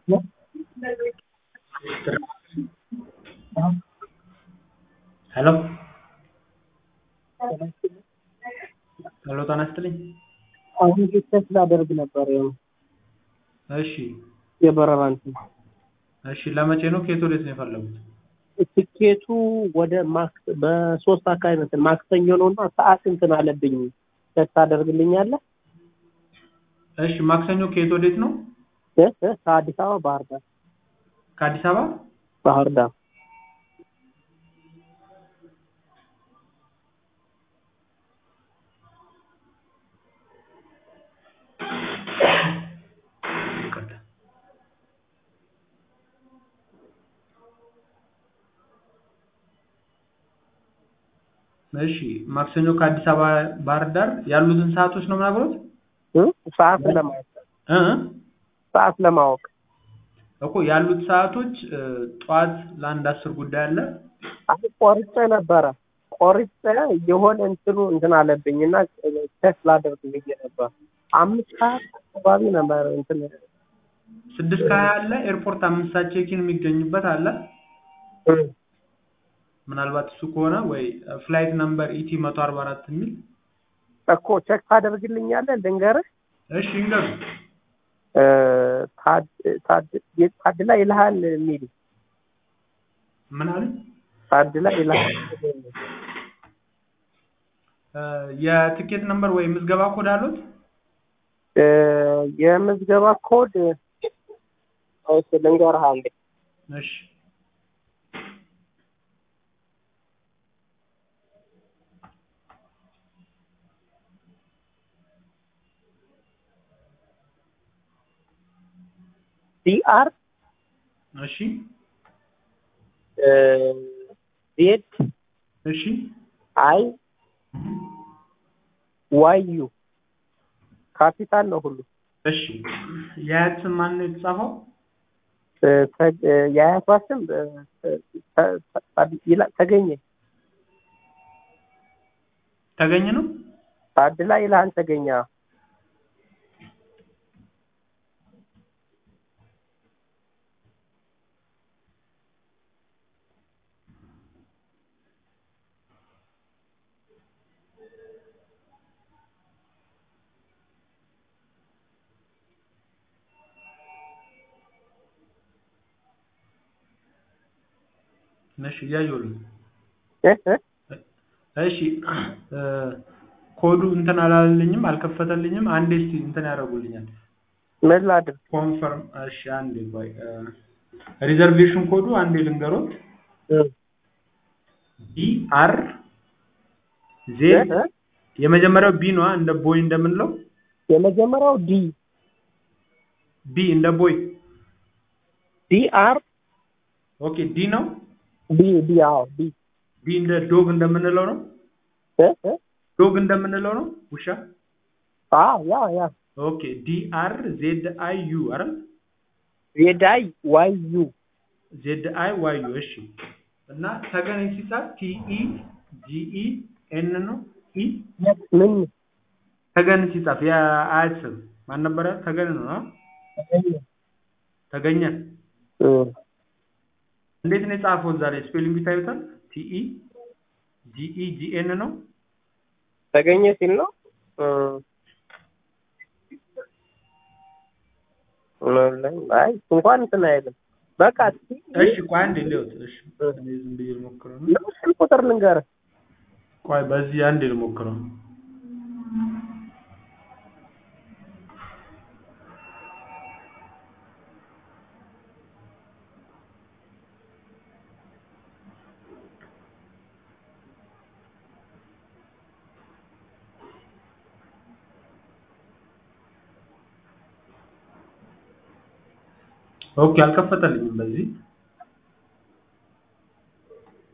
ሄሎ ሄሎ ጤና ይስጥልኝ። አሁን ሪሰርች ላደርግ ነበር ያው እሺ የበረራ እንትን እሺ ለመቼ ነው? ከየት ወዴት ነው የፈለጉት? ትኬቱ ወደ ማክስ በሶስት አካባቢ እንትን ማክሰኞ ነው እና ሰዓት እንትን አለብኝ ቼክ ታደርግልኛለህ? እሺ ማክሰኞ ከየት ወዴት ነው? እ እ ከአዲስ አበባ ባህር ዳር ከአዲስ አበባ ባህር ዳር ይቅርታ። እሺ ማክሰኞ ከአዲስ አበባ ባህር ዳር ያሉትን ሰዓቶች ነው የምናገሩት? እ ሰዓት ለማወቅ እ ሰዓት ለማወቅ እኮ ያሉት ሰዓቶች እ ጠዋት ለአንድ አስር ጉዳይ አለ። አይ ቆርጬ ነበረ ቆርጬ የሆነ እንትኑ እንትን አለብኝ እና ቼክ ላደርግ ብዬ ነበር። አምስት ሰዓት አካባቢ ነበር እንትን ስድስት ከሀያ አለ ኤርፖርት አምስት ሰዓት ቼኪን የሚገኙበት አለ። እ ምናልባት እሱ ከሆነ ወይ ፍላይት ነምበር ኢቲ መቶ አርባ አራት የሚል እኮ ቼክ ታደርግልኛለህ ልንገርህ እሺ ይንገሩ። እ ታድ- ታድ- ታድላ ይልሃል የሚል ምን አለ? ታድላ ይልሃል እ የትኬት ነምበር ወይ ምዝገባ ኮድ አሉት? እ የምዝገባ ኮድ እሺ ልንገርህ አንዴ እሺ ዲአር እሺ ዜድ እሺ አይ ዋይ ዩ ካፒታል ነው ሁሉ እሺ የአያት ስም ማን ነው የተጻፈው? እ ተ- እ የአያቷ ስም እ ተ- ተ- ይላ- ተገኘ ተገኘ ነው? ታድላ ይልሃል ተገኘ እሺ እያየሁልህ እ እ እሺ እ ኮዱ እንትን አላለልኝም አልከፈተልኝም። አንዴ እስቲ እንትን ያደርጉልኛል ምን ላድርግ ኮንፈርም። እሺ አንዴ ቆይ እ ሪዘርቬሽን ኮዱ አንዴ ልንገሮት እ ቢ አር እ ዜድ እ የመጀመሪያው ቢ ነዋ እንደ ቦይ እንደምንለው የመጀመሪያው ዲ ቢ እንደ ቦይ ዲ አር ኦኬ ዲ ነው። ዲ ዲ አዎ ዲ ቢ እንደ ዶግ እንደምንለው ነው። እ እ ዶግ እንደምንለው ነው ውሻ። አዎ ያ ያ ኦኬ ዲ አር ዜድ አይ ዩ አይደል? ዜዳይ ዋይ ዩ ዜድ አይ ዋይ ዩ እሺ። እና ተገን ሲጻፍ ቲ ኢ ጂ ኢ ኤን ነው ኢ ምን ተገን ሲጻፍ የአያት ስም ማን ነበረ? ተገን ነው አ? ተገኘ እ እንዴት ነው የጻፈው? ዛሬ ስፔሊንግ ታዩታል። ቲ ኢ ጂ ኢ ጂ ኤን ነው ተገኘ ሲል ነው እ አይ እንኳን እንትን አይልም። በቃ እሺ ቆይ አንዴ ልየውት። እሺ እኔ ዝም ብዬ ልሞክረው ነው። ለምን ቁጥር ልንገርህ ቆይ በዚህ አንዴ ልሞክረው። ኦኬ አልከፈተልኝም በዚህ